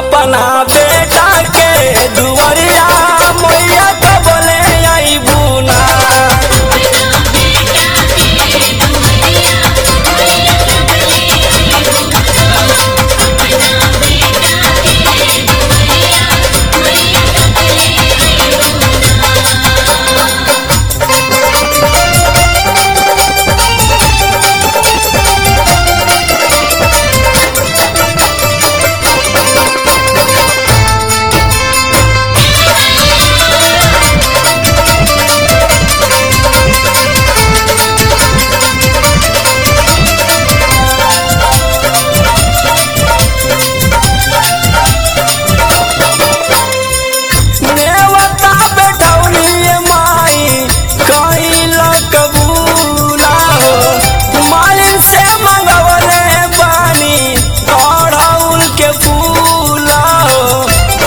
अपना बेटा के दुआरिया मैया कबले आई बुना नेवता बैठौनी माई कहिल कबूला हो मालिन से मंगवले बानी अड़हुल के फूला हो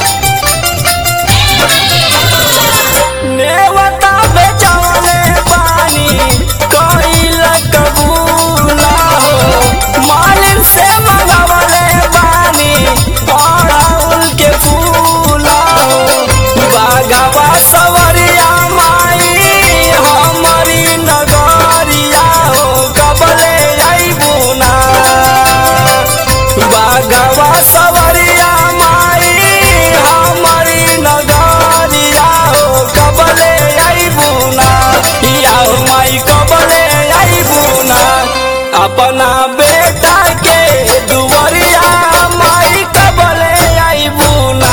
नेवता बेचवले बानी कहिल कबूला हो मालिन से मंगवले बानी अड़हुल के फूला हो बागवा सवरिया माई हमारी नगरिया हो कबले अबुना बागवा सवरिया माई हमारी नगरिया हो कबले अबुना या हो माई कबले अबुना अपना बेटा के दुवरिया माई कबले अबुना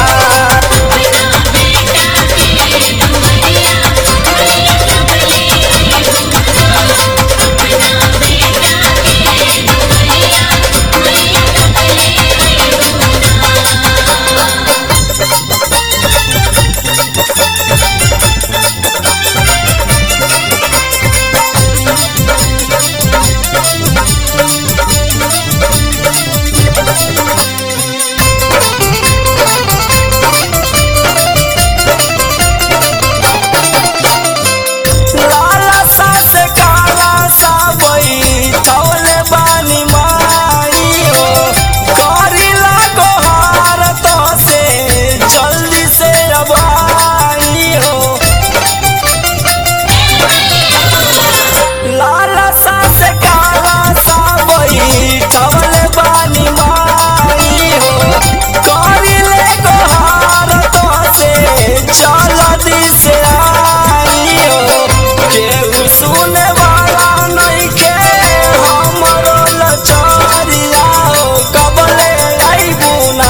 लाला सा से काला सा बई तवले बानी माई हो करिला गोहार तो से जल्दी से अब आई हो लाला सा से काला सा बई तवले बानी माई हो करिले गोहार तो से जल्दी से आई हो केहू सुने वाला नहीं के हमरो लचरिया हो कबले अबुना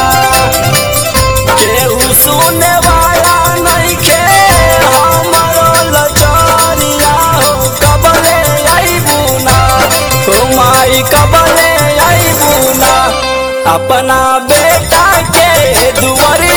केहू सुने वाला नहीं के हमरो लचरिया हो कबले अबुना हो माई कबले अबुना अपना बेटा के दुआर